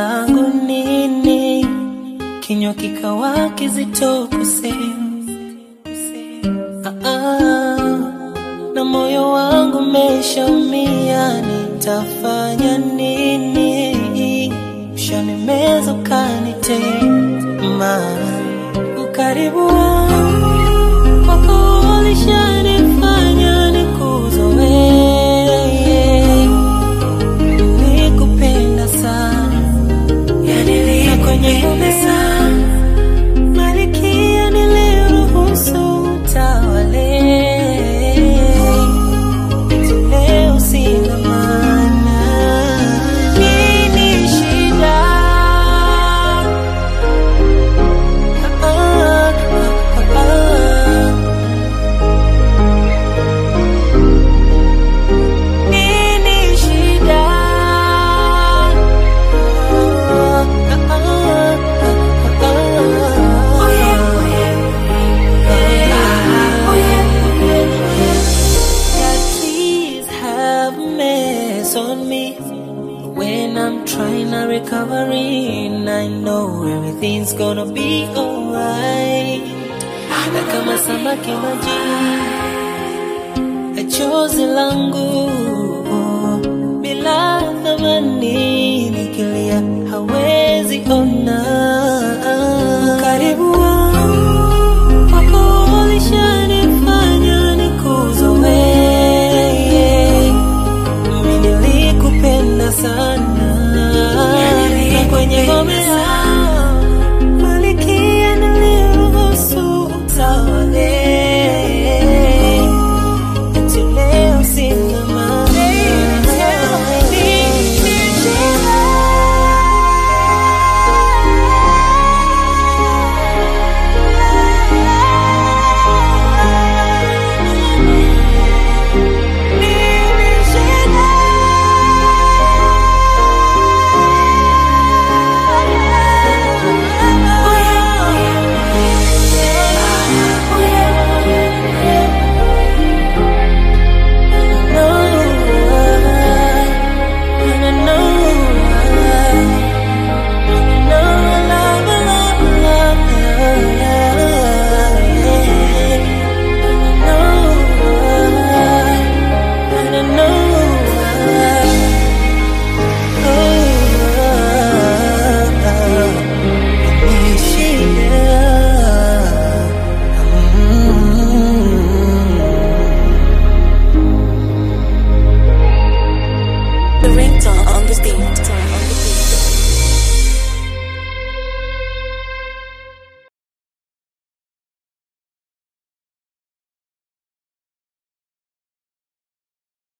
langu nini? Kinywa kikawa kizito kusema ah, ah, na moyo wangu umeshaumia, nitafanya nini? Ushanimeza ukanitema, ukaribu wangu kwako ulishanifanya nikuzoee nilikupenda sana, yani na kwenye meza Marikia niliruhusu utawale, eti leo sina maana. Nini shida? Ah, ah, ah, ah. Nini shida? Ah, ah, ah, ah, ah. God, please have mercy on me when I'm trying to recover. And I know everything's gonna be alright. Na kama samaki majini chozi langu bila thamani, nikilia hawezi ona karibu wangu kwako ulishanifanya nikuzoee. Mimi nilikupenda sana na kwenye ngome